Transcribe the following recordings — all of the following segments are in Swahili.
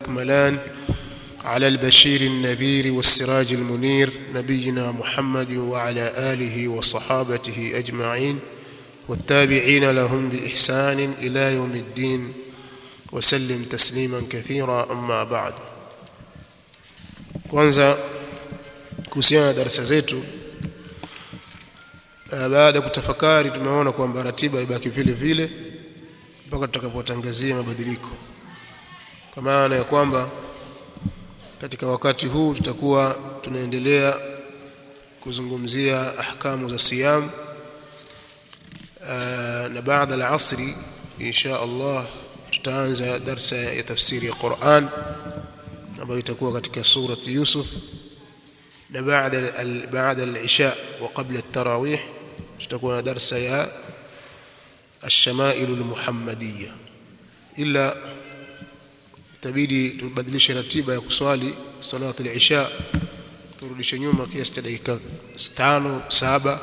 الأكملان على البشير النذير والسراج المنير نبينا محمد وعلى آله وصحابته أجمعين والتابعين لهم بإحسان إلى يوم الدين وسلم تسليما كثيرا أما بعد kwanza kuhusiana na darasa zetu baada ya kutafakari tumeona kwamba ratiba ibaki vile vile mpaka tutakapotangazia mabadiliko kwa maana ya kwamba katika wakati huu tutakuwa tunaendelea kuzungumzia ahkamu za siyam na baada ya asri insha Allah tutaanza darsa ya tafsiri ya Qur'an ambayo itakuwa katika surati Yusuf na baada baada al-isha wa qabla at-tarawih tutakuwa na darsa ya الشمائل المحمدية إلا itabidi tubadilishe ratiba ya kuswali salatu al-isha turudishe nyuma kiasi cha dakika 5 7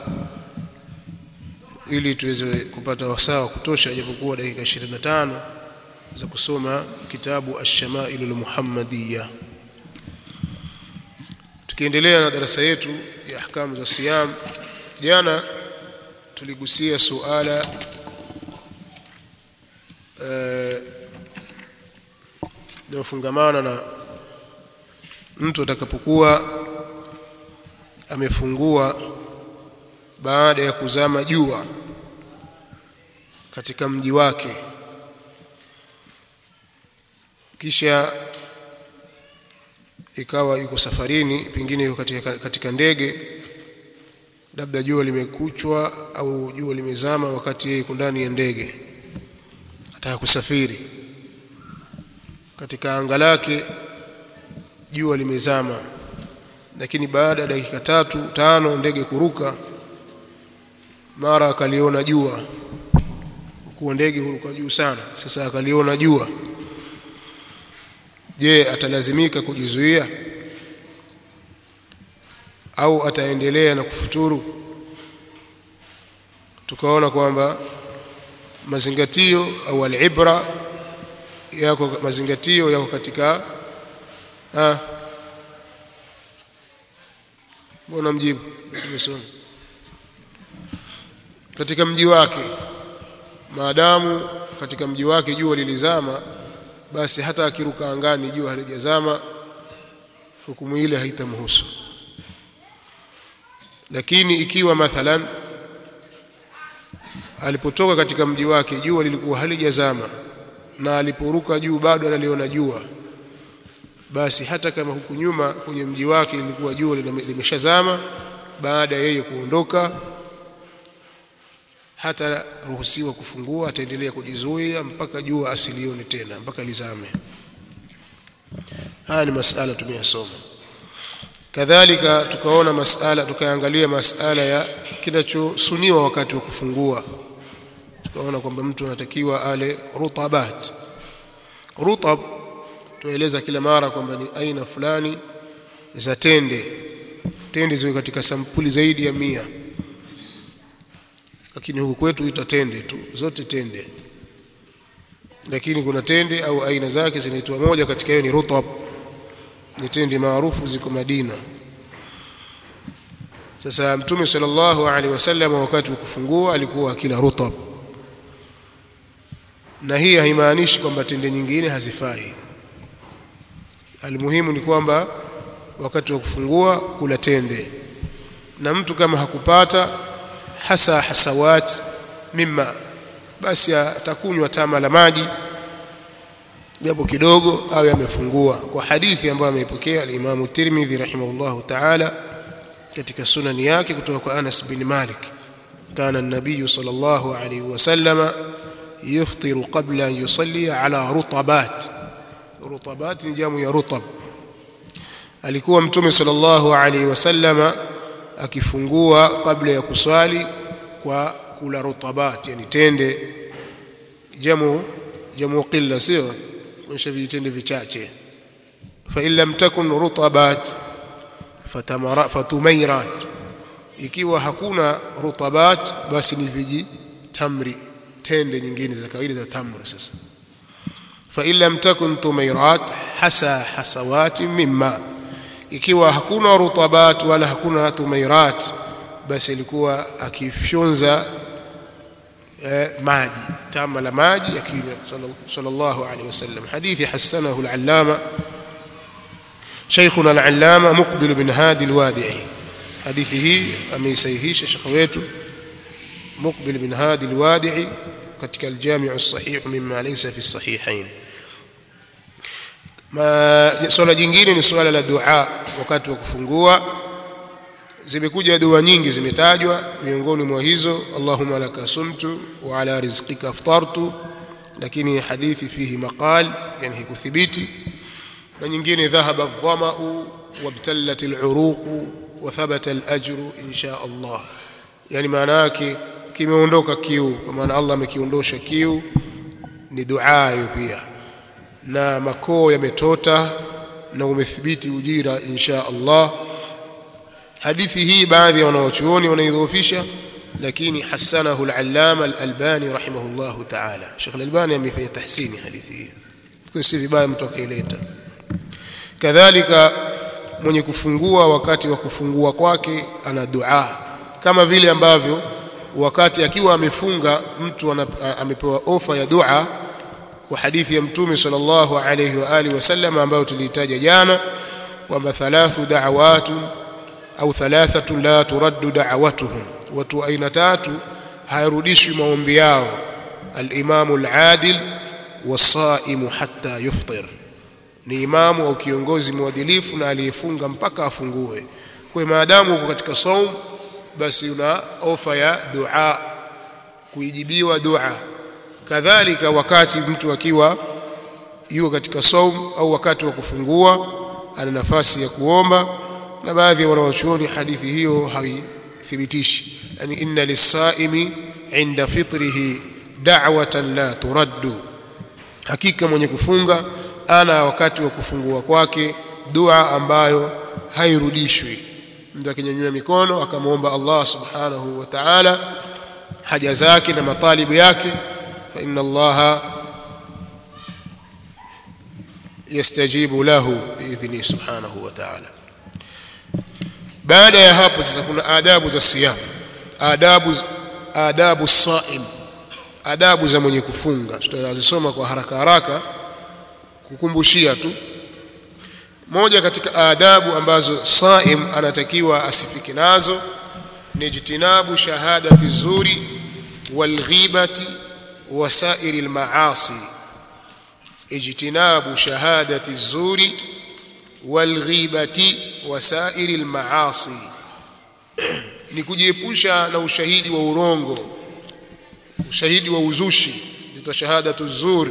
ili tuweze kupata wasaa wa kutosha japokuwa dakika 25 za kusoma kitabu ash-shama'il al-muhammadiyya tukiendelea na darasa yetu ya ahkamu za siyam jana tuligusia suala linalofungamana na mtu atakapokuwa amefungua baada ya kuzama jua katika mji wake kisha ikawa yuko safarini pengine yuko katika, katika ndege labda jua limekuchwa au jua limezama wakati yeye yuko ndani ya ndege ataka kusafiri katika anga lake jua limezama lakini baada ya dakika tatu tano ndege kuruka mara akaliona jua kuwa ndege huruka juu sana sasa akaliona jua je atalazimika kujizuia au ataendelea na kufuturu tukaona kwamba mazingatio au alibra yako mazingatio yako katika ah mbona mjibu nimesoma katika mji wake maadamu katika mji wake jua lilizama basi hata akiruka angani jua halijazama hukumu ile haitamhusu lakini ikiwa mathalan alipotoka katika mji wake jua lilikuwa halijazama na aliporuka juu bado analiona jua basi hata kama huku nyuma kwenye mji wake lilikuwa jua limeshazama baada ya yeye kuondoka hata ruhusiwa kufungua ataendelea kujizuia mpaka jua asilione tena mpaka lizame haya ni masala tumeyasoma kadhalika tukaona masala tukaangalia masala ya kinachosuniwa wakati wa kufungua tukaona kwamba mtu anatakiwa ale rutabat rutab tueleza kila mara kwamba ni aina fulani za tende tende ziwe katika sampuli zaidi ya mia lakini huku kwetu ita tende tu zote tende lakini kuna tende au aina zake zinaitwa moja katika hiyo ni rutab ni tende maarufu ziko Madina sasa mtume sallallahu alaihi wasallam wakati wa kufungua alikuwa akila rutab na hii haimaanishi kwamba tende nyingine hazifai almuhimu ni kwamba wakati wa kufungua kula tende na mtu kama hakupata hasa hasawat mimma basi atakunywa tama la maji japo kidogo awe amefungua kwa hadithi ambayo ameipokea al-Imam Tirmidhi rahimahullahu ta'ala katika sunani yake kutoka kwa Anas bin Malik kana an-nabiy sallallahu alayhi wasallam yuftiru qabla an yusalli ala rutabat rutabat ni jamu ya rutab alikuwa mtume sallallahu alayhi wasallam akifungua kabla ya kuswali kwa kula rutabat yani tende jamu jamu qilla sio kuonyesha vitende vichache fa in lam takun rutabat fatamara fatumairat ikiwa hakuna rutabat basi ni viji tamri tende nyingine za kawaida za tamri sasa fa in lam takun tumairat hasa hasawati mimma ikiwa hakuna rutabat wala hakuna tumairat basi ilikuwa akifyonza eh, maji tama la maji akinywa sallallahu alaihi wasallam hadithi hasanahu al-allama شيخنا العلامة مقبل بن هادي الوادعي حديثه أميسيهيش شيخ wetu مقبل بن هادي الوادعي katika الجامع الصحيح مما ليس في الصحيحين ma swala jingine ni swala la dua wakati wa kufungua zimekuja dua nyingi zimetajwa miongoni mwa hizo Allahumma laka sumtu wa ala rizqika aftartu lakini hadithi fihi maqal yani hikuthibiti na nyingine dhahaba adh-dhama'u wabtallat al-uruq wa thabata al-ajru insha Allah yani maana yake kimeondoka kiu kwa maana Allah amekiondosha kiu ni dua hiyo pia na makoo yametota na umethibiti ujira insha Allah hadithi hii baadhi ya wanaochuoni wanaidhoofisha lakini hasanahu al-allama al-albani rahimahullahu ta'ala Sheikh al-albani amefanya tahsini hadithi hii kwa si vibaya mtu akaileta kadhalika mwenye kufungua wakati wa kufungua kwake ana dua kama vile ambavyo wakati akiwa amefunga mtu amepewa ofa ya dua kwa hadithi ya mtume sallallahu alayhi wa alihi wasallam ambayo tulitaja jana kwamba thalathu da'awatun au thalathatu la turaddu da'awatuhum watu aina tatu hayarudishwi maombi yao al-imamu al-adil was-saimu hatta yufṭir ni imamu au kiongozi mwadilifu na aliyefunga mpaka afungue kwa maadamu uko katika saum basi una ofa ya dua kuijibiwa dua kadhalika wakati mtu akiwa yuko katika saum au wakati wa kufungua ana nafasi ya kuomba na baadhi ya wanawachuoni hadithi hiyo haithibitishi yani inna lis-saimi inda fitrihi da'watan la turaddu hakika mwenye kufunga ana wakati wa kufungua kwake dua ambayo hairudishwi mtu akinyanyua mikono akamwomba Allah subhanahu wa ta'ala haja zake na matalibu yake fa inna Allah yastajibu lahu biidhni subhanahu wa ta'ala baada ya hapo sasa kuna adabu za siyam adabu adabu saim adabu za mwenye kufunga tutazisoma kwa haraka haraka kukumbushia tu moja katika adabu ambazo saim anatakiwa asifike nazo ni jitinabu shahadati zuri walghibati wasairi almaasi ijtinabu shahadati zuri walghibati wasairi almaasi ni kujiepusha na ushahidi wa urongo ushahidi wa uzushi ndio shahadatu zuri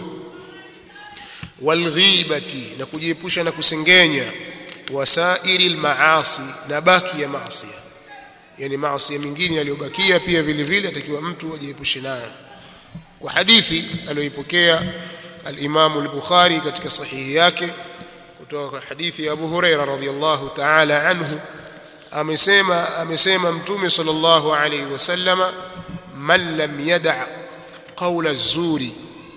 walghibati na kujiepusha na kusengenya wasairi almaasi na baki ya maasi yani maasi mengine yaliyobakia pia vile vile atakiwa mtu ajiepushe nayo kwa hadithi aliyoipokea al-Imam al-Bukhari katika sahihi yake kutoka kwa hadithi ya Abu Huraira radhiyallahu ta'ala anhu amesema amesema mtume sallallahu alayhi wasallama man lam yada' qawla az-zuri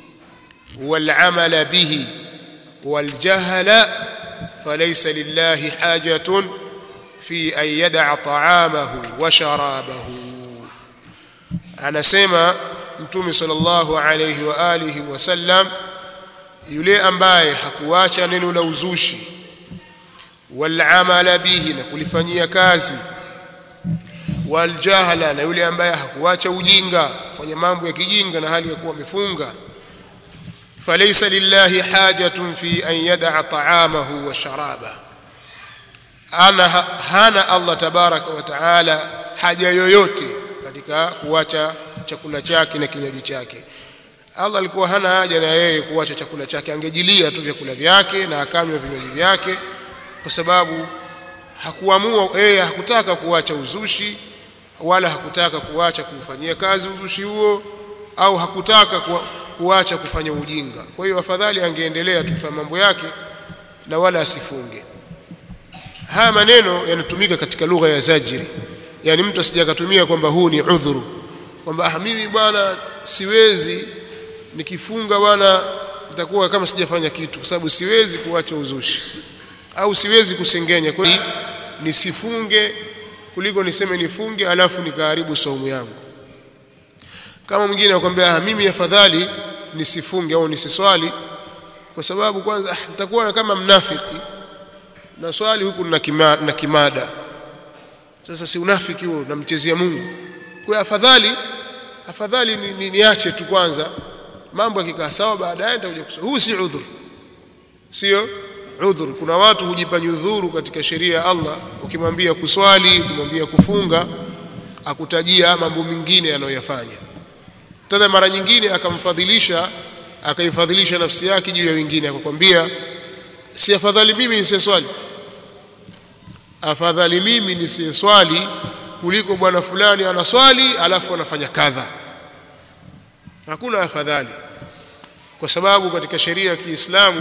والعمل به والجهل فليس لله حاجة في أن يدع طعامه وشرابه أنا سيما mtume sallallahu alayhi wa alihi wasallam yule ambaye hakuacha neno la uzushi walamala bihi na kulifanyia kazi waljahla na yule ambaye hakuacha ujinga kufanya mambo ya kijinga na hali ya kuwa amefunga falaysa lillahi hajatun fi an yad'a ta'amahu wa sharaba ana hana Allah tabaraka wa taala haja yoyote katika kuacha chakula chake na kinywaji chake Allah alikuwa hana haja na yeye kuacha chakula chake angejilia tu vyakula vyake na akanywa vinywaji vyake kwa sababu hakuamua yeye hakutaka kuacha uzushi wala hakutaka kuacha kufanyia kazi uzushi huo au hakutaka kuacha kufanya ujinga kwa hiyo afadhali angeendelea tu kufanya mambo yake na wala asifunge haya maneno yanatumika katika lugha ya zajiri yani mtu asijakatumia kwamba huu ni udhuru kwamba ah mimi bwana siwezi nikifunga bwana nitakuwa kama sijafanya kitu kwa sababu siwezi kuacha uzushi au siwezi kusengenya kwa hiyo nisifunge kuliko niseme nifunge alafu nikaharibu saumu yangu kama mwingine anakuambia ah, mimi afadhali nisifunge au nisiswali kwa sababu kwanza ah, nitakuwa kama mnafiki na swali huku na, kima, na kimada sasa si unafiki huo namchezea Mungu kwa hiyo afadhali afadhali ni, ni, niache tu kwanza mambo yakikaa sawa baadaye nitakuja kuswali huu si udhur sio udhur kuna watu hujipa nyudhuru katika sheria ya Allah ukimwambia kuswali ukimwambia kufunga akutajia mambo mengine anayoyafanya tena mara nyingine akamfadhilisha akaifadhilisha nafsi yake juu ya wengine akakwambia si afadhali mimi nisiswali afadhali mimi nisiswali kuliko bwana fulani anaswali alafu anafanya kadha hakuna afadhali kwa sababu katika sheria ya Kiislamu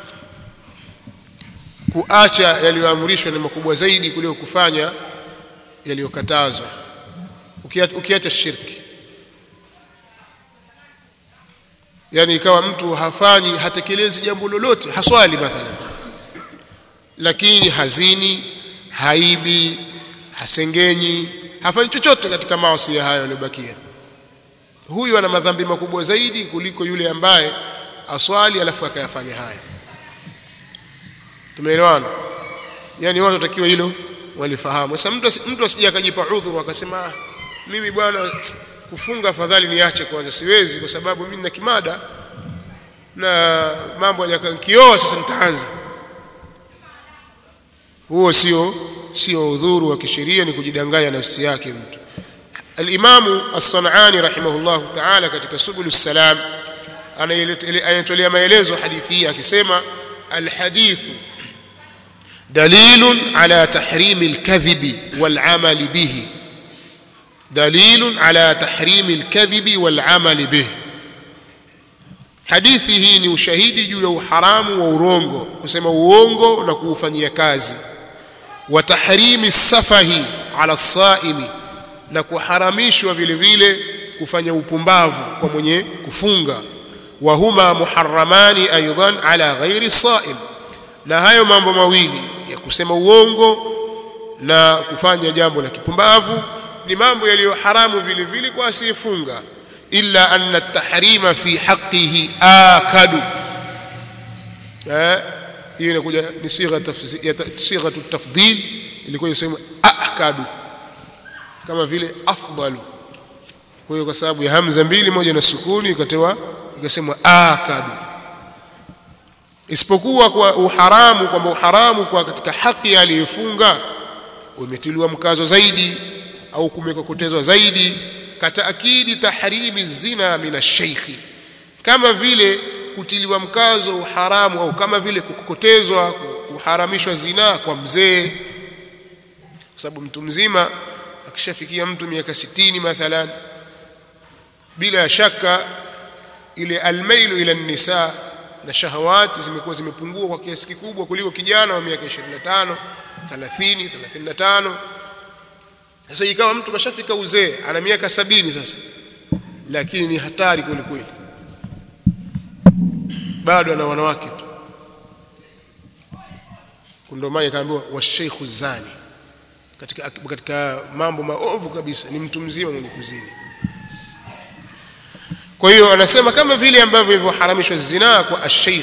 kuacha yaliyoamrishwa ni makubwa zaidi kuliko kufanya yaliyokatazwa ukiacha shirki yani ikawa mtu hafanyi hatekelezi jambo lolote haswali mathalan lakini hazini haibi hasengenyi hafanyi chochote katika maasi hayo yaliyobakia huyu ana madhambi makubwa zaidi kuliko yule ambaye aswali alafu akayafanya haya tumeelewana yani watu watakiwa hilo walifahamu sasa mtu mtu asije akajipa udhuru akasema ah, mimi bwana kufunga afadhali niache kwanza siwezi kwa sababu mimi na kimada na mambo yajakioa sasa nitaanza huo sio sio udhuru wa kisheria ni kujidanganya nafsi yake mtu al-Imam as-San'ani rahimahullah ta'ala katika Subul salam anayetolea maelezo hadithi hii akisema al-hadithu dalilun ala tahrimi al-kadhibi wal-amali bihi dalilun ala tahrimi al-kadhibi wal-amali bihi hadithi hii ni ushahidi juu ya uharamu wa urongo kusema uongo na kuufanyia kazi wa tahrimi safahi ala saimi na kuharamishwa vile vile kufanya upumbavu kwa mwenye kufunga wa huma muharramani aidan ala ghairi saim na hayo mambo mawili ya kusema uongo na kufanya jambo la kipumbavu ni mambo yaliyo haramu vile vile kwa asiyefunga illa anna at-tahrima fi haqqihi akadu eh hiyo inakuja ni sigha sigha tafdhil ilikuwa inasema akadu kama vile afdalu kwa hiyo kwa sababu ya hamza mbili moja na sukuni ikatewa ikasemwa akadu isipokuwa kwa uharamu kwamba uharamu kwa katika haki aliyefunga umetiliwa mkazo zaidi au kumekokotezwa zaidi kataakidi tahrimi zina min ash-shaykhi kama vile kutiliwa mkazo uharamu au kama vile kukokotezwa kuharamishwa zina kwa mzee kwa sababu mtu mzima akishafikia mtu miaka sitini mathalan bila shaka ile almailu ila nisa na shahawati zimekuwa zimepungua kwa kiasi kikubwa kuliko kijana wa miaka 25 30 35 sasa ikawa mtu kashafika uzee ana miaka sabini sasa lakini ni hatari kweli kweli bado ana wanawake tu ndio maana ikaambiwa washaykhu zani katika katika mambo maovu kabisa ni mtu mzima mwenye kuzini kwa hiyo anasema kama vile ambavyo ilivyoharamishwa zinaa kwa ash-shaykh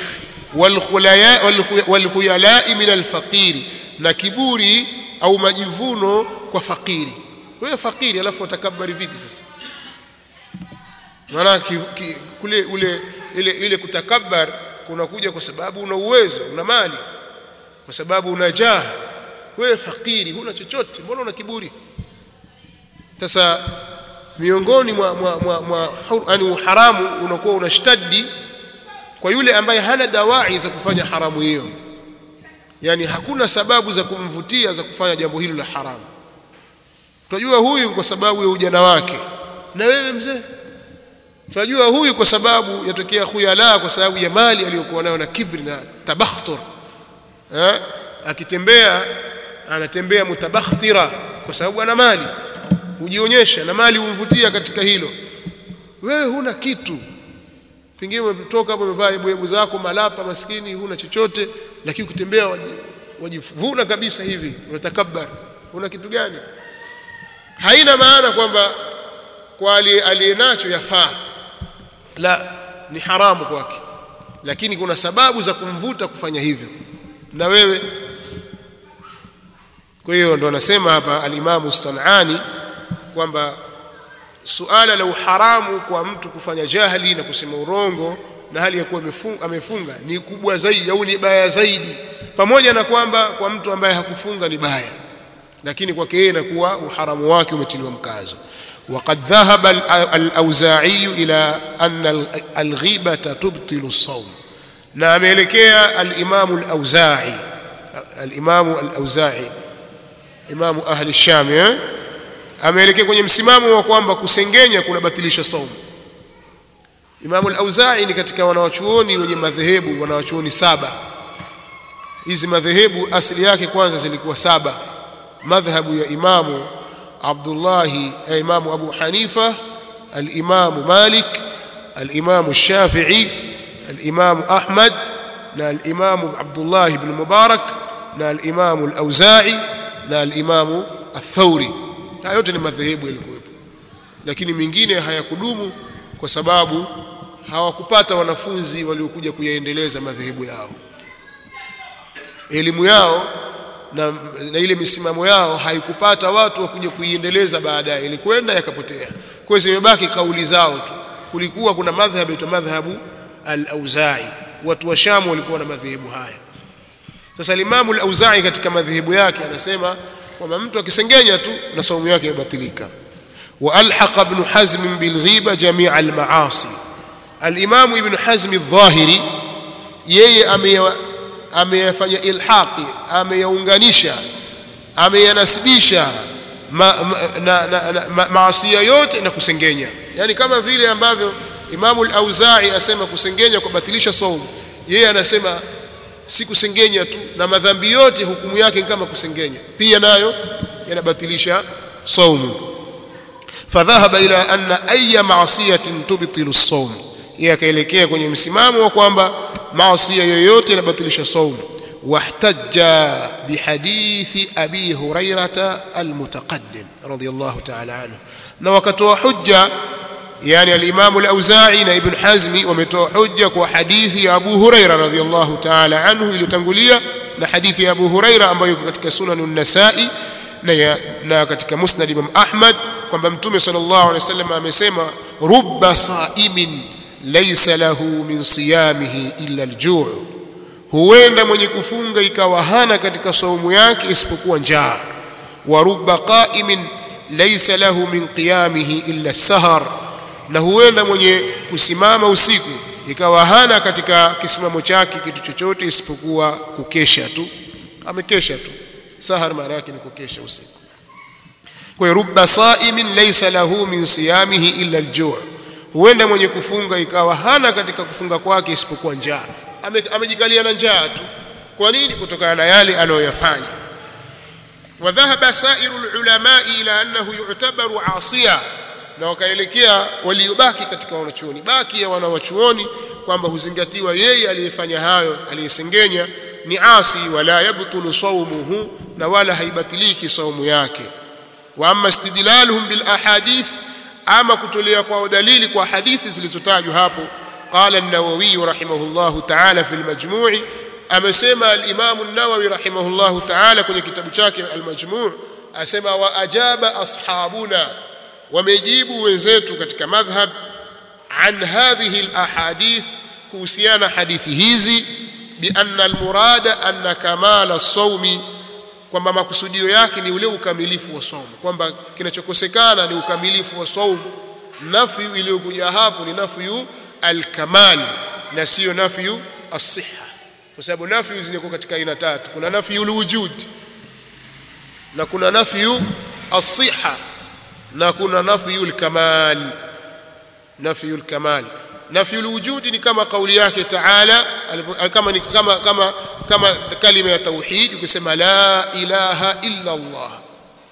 wal khuyala min al-faqiri na kiburi au majivuno kwa fakiri wewe fakiri alafu utakabari vipi sasa maana kule ule ile ile kutakabbar kunakuja kwa sababu una uwezo una mali kwa sababu una jaha wewe fakiri huna chochote mbona una kiburi sasa miongoni mwa mwa mwa, mwa yani uharamu unakuwa unashtadi kwa yule ambaye hana dawai za kufanya haramu hiyo yani hakuna sababu za kumvutia za kufanya jambo hilo la haramu tunajua huyu kwa sababu ya ujana wake na wewe mzee tunajua huyu kwa sababu yatokea khuyala kwa sababu ya mali aliyokuwa nayo na kibri na tabakhtur eh akitembea anatembea mutabakhtira kwa sababu ana mali hujionyesha na mali humvutia katika hilo wewe huna kitu pengine umetoka hapo umevaa hebu zako malapa maskini huna chochote lakini ukitembea wajivuna kabisa hivi unatakabbar una kitu gani haina maana kwamba kwa aliyenacho yafaa la ni haramu kwake lakini kuna sababu za kumvuta kufanya hivyo na wewe kwa hiyo ndo anasema hapa alimamu Sanani kwamba suala la uharamu kwa mtu kufanya jahili na kusema urongo na hali ya kuwa amefunga ni kubwa zaidi au ni baya zaidi pamoja na kwamba kwa mtu ambaye hakufunga ni baya lakini kwake yeye inakuwa uharamu wake umetiliwa mkazo وقد ذهب الأوزاعي إلى أن الغيبة تبطل الصوم na ameelekea al-Imam al-Auza'i al-Imam al-Auza'i imamu ahli Sham eh ameelekea kwenye msimamo wa kwamba kusengenya kunabatilisha saumu Imamu al-Auza'i ni katika wanawachuoni wenye madhehebu wanawachuoni saba hizi madhehebu asili yake kwanza zilikuwa saba madhhabu ya Imamu Abdullah ya Imamu Abu Hanifa al-Imamu Malik al-Imamu Shafi'i al-Imamu Ahmad na al-Imamu Abdullah ibn Mubarak na al-Imamu al-Auza'i na al-Imamu al-Thawri haya yote ni madhehebu yalikuwepo lakini mingine hayakudumu kwa sababu hawakupata wanafunzi waliokuja kuyaendeleza madhehebu yao elimu yao na, na ile misimamo yao haikupata watu wa kuja kuiendeleza baadaye ilikwenda yakapotea kwa hiyo zimebaki kauli zao tu kulikuwa kuna madhhabu yaitwa madhhabu al-Auza'i watu wa Sham walikuwa na madhehebu haya sasa Imam al-Auza'i katika madhehebu yake anasema kwamba mtu akisengenya tu na saumu yake imebatilika والحق ابن حزم بالغيبه جميع المعاصي الامام ابن حزم الظاهري yeye ameyafanya ilhaqi ameyaunganisha ameyanasibisha maasiya yote na kusengenya yani kama vile ambavyo Imamu al-Auza'i asema kusengenya kubatilisha saumu yeye anasema si kusengenya tu na madhambi yote hukumu yake kama kusengenya pia nayo yanabatilisha saumu fadhahaba ila anna ayya ma'siyatin tubtilu as-sawm yeye akaelekea kwenye msimamo wa kwamba maasi yoyote inabatilisha saumu wahtajja bihadithi abi hurairata almutaqaddim radiyallahu ta'ala anhu na wakatoa hujja yani al-imam al-auza'i na ibn hazmi wametoa hujja kwa hadithi ya abu huraira radiyallahu ta'ala anhu iliyotangulia na hadithi ya abu huraira ambayo iko katika sunan an-nasa'i na, na katika musnad imam ahmad kwamba mtume sallallahu alaihi wasallam amesema rubba sa'imin laysa lahu min siyamihi illa al-ju' huenda mwenye kufunga ikawa hana katika saumu yake isipokuwa njaa wa rubba qa'imin laysa lahu min qiyamihi illa as-sahar na huenda mwenye kusimama usiku ikawa hana katika kisimamo chake kitu chochote isipokuwa kukesha tu amekesha tu sahar maana yake ni kukesha usiku kwa rubba sa'imin laysa lahu min siyamihi illa al-ju' huenda mwenye kufunga ikawa hana katika kufunga kwake isipokuwa njaa amejikalia na njaa tu kwa nini kutokana na yale anayoyafanya wadhahaba sairu ulama ila annahu yu'tabaru asiya na wakaelekea waliobaki katika wanachuoni baki ya wanawachuoni kwamba huzingatiwa yeye aliyefanya hayo aliyesengenya ni asi wala yabtulu sawmuhu na wala haibatiliki saumu yake wa amma istidlaluhum bil ahadith ama kutolea kwa dalili kwa hadithi zilizotajwa hapo qala an-nawawi rahimahullahu ta'ala fi al-majmu' amesema al-imam an-nawawi rahimahullahu ta'ala kwenye kitabu chake al-majmu' asema wa ajaba ashabuna wamejibu wenzetu katika madhhab an hadhihi al-ahadith kuhusiana hadithi hizi bi anna al-murada anna kamala as-sawmi kwamba makusudio yake ni ule ukamilifu wa saumu kwamba kinachokosekana ni ukamilifu wa saumu nafyu iliyokuja hapo ni nafyu alkamal na sio nafyu as-sihha kwa sababu nafyu zinakuwa katika aina tatu kuna nafyu alwujud na kuna nafyu as-sihha na kuna nafyu alkamal nafyu alkamal nafyu alwujud ni kama kauli yake taala kama ni kama kama kama kalima ya tauhid ukisema la ilaha illa Allah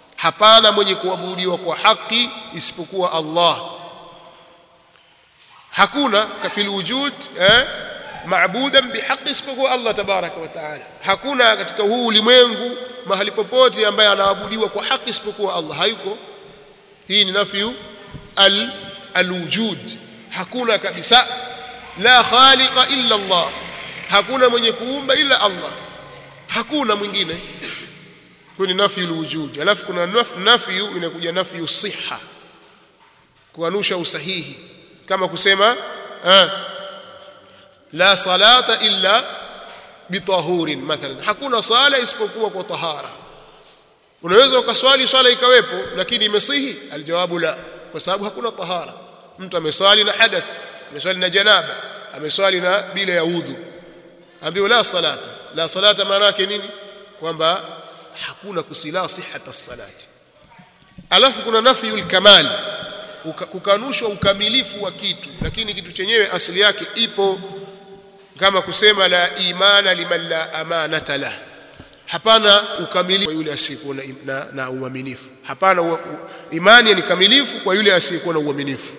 hapana mwenye kuabudiwa kwa haki isipokuwa Allah hakuna kafil wujud eh maabudan bihaqi isipokuwa Allah tabaraka wa taala hakuna katika huu ulimwengu mahali popote ambaye anaabudiwa kwa haki isipokuwa Allah hayuko hii ni nafyu al alwujud hakuna kabisa la khaliqa illa Allah hakuna mwenye kuumba ila Allah hakuna mwingine kwa ni nafyu alwujud alafu kuna nafyu inakuja nafyu siha kuanusha usahihi kama kusema eh, la salata illa bitahurin mathalan hakuna sala isipokuwa kwa tahara unaweza ukaswali swala ikawepo lakini imesihi aljawabu la kwa sababu hakuna tahara mtu ameswali na hadath ameswali na janaba ameswali na bila ya udhu ambiwa la salata la salata maana yake nini kwamba hakuna kusila sihata salati alafu kuna nafyul kamal kukanushwa ukamilifu wa kitu lakini kitu chenyewe asili yake ipo kama kusema la imana liman la amanata la hapana ukamilifu kwa yule asiyekuwa na, na, na uaminifu hapana u, u, imani ni kamilifu kwa yule asiyekuwa na uaminifu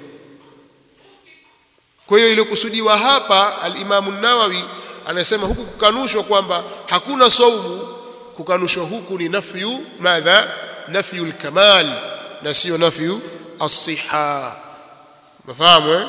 kwa hiyo iliyokusudiwa hapa al-Imam an-Nawawi anasema huku kukanushwa kwamba hakuna saumu kukanushwa huku ni nafyu madha nafyu al-kamal na sio nafyu as-siha mafahamu eh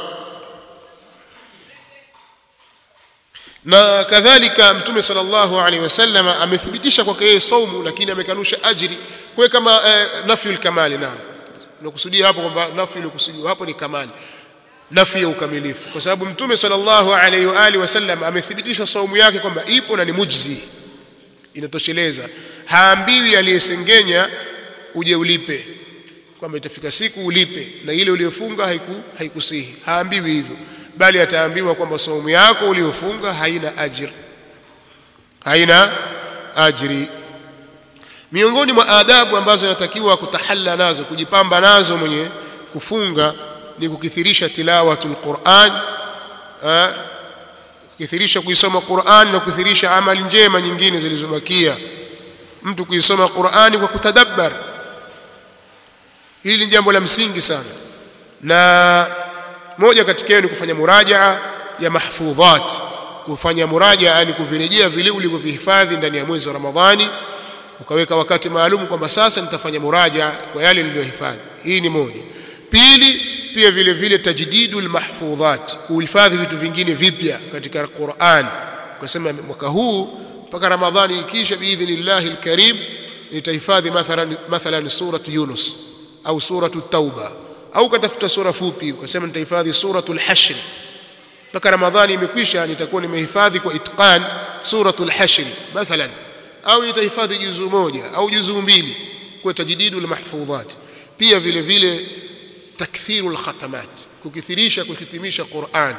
na kadhalika mtume sallallahu alaihi wasallam amethibitisha kwake yeye saumu lakini amekanusha ajri kwa kama eh, nafyu al-kamal naam nakusudia hapo kwamba nafyu iliyokusudiwa hapo ni kamali nafi ya ukamilifu kwa sababu mtume sallallahu alaihi wa alihi wasallam amethibitisha saumu yake kwamba ipo na ni mujzi inatosheleza haambiwi aliyesengenya uje ulipe kwamba itafika siku ulipe na ile uliyofunga haiku haikusihi haambiwi hivyo bali ataambiwa kwamba saumu yako uliyofunga haina ajr haina ajri miongoni mwa adabu ambazo inatakiwa kutahalla nazo kujipamba nazo mwenye kufunga ni kukithirisha tilawatul Qur'an kukithirisha kuisoma Qur'an na kukithirisha amali njema nyingine zilizobakia mtu kuisoma Qur'ani kwa kutadabbar hili ni jambo la msingi sana na moja katika hiyo ni kufanya murajaa ya mahfudhat kufanya murajaa yani kuvirejea vile ulivyovihifadhi ndani ya mwezi wa Ramadhani ukaweka wakati maalum kwamba sasa nitafanya murajaa kwa yale niliyohifadhi hii ni moja pili pia vile vile tajdidul mahfudhat kuhifadhi vitu vingine vipya katika Qur'an ukasema mwaka huu mpaka Ramadhani ikisha biidhnillahi alkarim nitahifadhi mathalan mathalan suratu Yunus au suratu Tauba au katafuta sura fupi ukasema nitahifadhi suratul Hashr mpaka Ramadhani imekwisha nitakuwa nimehifadhi kwa itqan suratul Hashr mathalan au nitahifadhi juzu moja au juzu mbili kwa tajdidul mahfudhat pia vile vile takthiru alkhatamat kukithirisha kuhitimisha Qur'an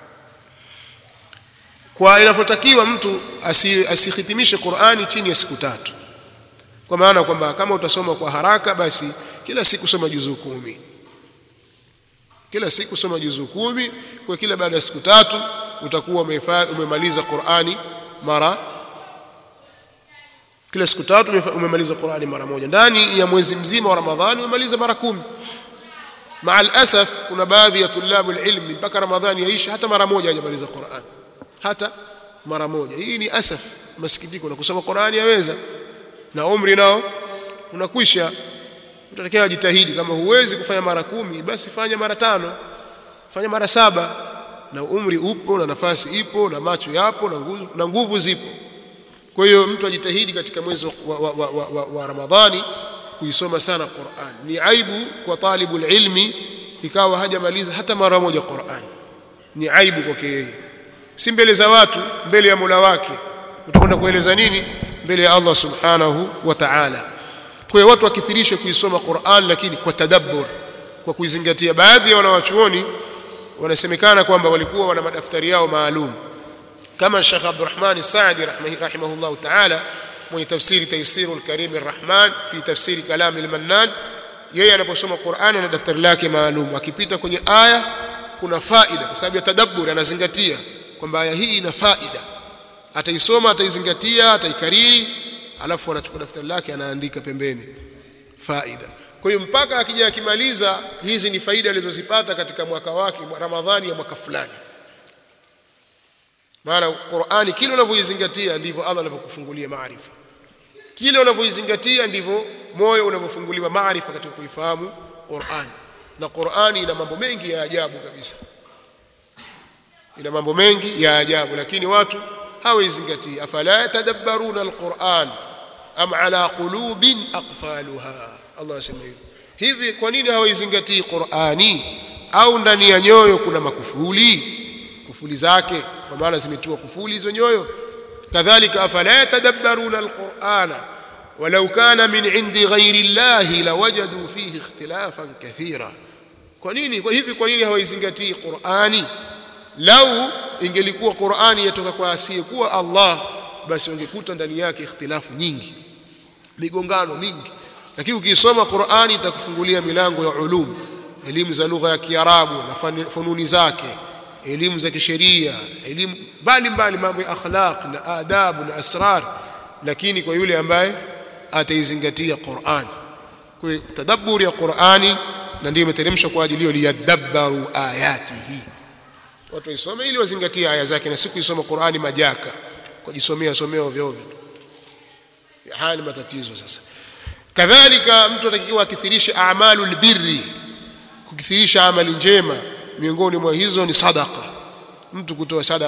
kwa inavyotakiwa mtu asihitimishe Qur'ani chini ya siku tatu kwa maana kwamba kama utasoma kwa haraka basi kila siku soma juzuu kumi kila siku soma juzuu kumi kwa kila baada ya siku tatu utakuwa umemaliza Qur'ani mara kila siku tatu umemaliza Qur'ani mara moja ndani ya mwezi mzima wa Ramadhani umemaliza mara kumi مع الاسف kuna baadhi ya tulabu ilmi mpaka ramadhani yaisha hata mara moja hajamaliza Qur'an hata mara moja hii ni asaf masikitiko na kusoma Qur'an yaweza na umri nao unakwisha utatakiwa jitahidi kama huwezi kufanya mara kumi basi fanya mara tano fanya mara saba na umri upo na nafasi ipo na macho yapo na nguvu, na nguvu zipo kwa hiyo mtu ajitahidi katika mwezi wa, wa, wa, wa, wa, wa Ramadhani kuisoma sana Qur'an ni aibu kwa talibul ilmi ikawa hajamaliza hata mara moja Qur'an ni aibu kwake yeye si mbele za watu mbele ya Mola wake utakwenda kueleza nini mbele ya Allah subhanahu wa ta'ala kwa hiyo watu wakithirishe kuisoma Qur'an lakini kwa tadabbur kwa kuizingatia baadhi ya wanawachuoni wanasemekana kwamba walikuwa wana madaftari yao maalum kama Sheikh Abdurrahman Saadi rahimahullah ta'ala mwenye tafsiri Taisirul Karim Arrahman fi tafsiri Kalam al-Mannan yeye anaposoma Qur'ani na daftari lake maalum akipita kwenye aya kuna faida kwa sababu ya tadabbur anazingatia kwamba aya hii ina faida ataisoma ataizingatia ataikariri alafu anachukua daftari lake anaandika pembeni faida kwa hiyo mpaka akija akimaliza hizi ni faida alizozipata katika mwaka wake Ramadhani ya mwaka fulani maana Qur'ani kile unavyoizingatia ndivyo Allah anavyokufungulia maarifa kile unavyoizingatia ndivyo moyo unavyofunguliwa maarifa katika kuifahamu Qur'ani na Qur'ani ina mambo mengi ya ajabu kabisa ina mambo mengi ya ajabu lakini watu hawaizingatii afala yatadabbaruna alquran am ala qulubin aqfaluha Allah asema hivyo hivi kwa nini hawaizingatii Qur'ani au ndani ya nyoyo kuna makufuli kufuli zake kwa maana zimetiwa kufuli hizo nyoyo kadhalika afala yatadabbaruna alqur'ana walau kana min indi ghairi llahi lawajadu fihi ikhtilafan kathira kwa nini kwa hivi kwa nini hawaizingatii Qur'ani lau ingelikuwa Qur'ani yatoka kwa asiyekuwa Allah basi ungekuta ndani yake ikhtilafu nyingi migongano mingi lakini ukisoma Qur'ani itakufungulia milango ya ulum elimu za lugha ya Kiarabu na fununi zake elimu za kisheria elimu mbalimbali mambo ya akhlaq na adabu na asrar lakini kwa yule ambaye ataizingatia Qur'an kwa tadabburi ya Qur'ani na ndiyo imeteremshwa kwa ajili hiyo liyadabbaru ayatihi watu waisome ili wazingatie aya zake na siku isoma Qur'ani majaka kujisomea somea ovyo ovyo haya ni matatizo sasa kadhalika mtu atakiwa akithirishe a'malul birri kukithirisha amali njema miongoni mwa hizo ni sadaqa mtu kutoa sadaqa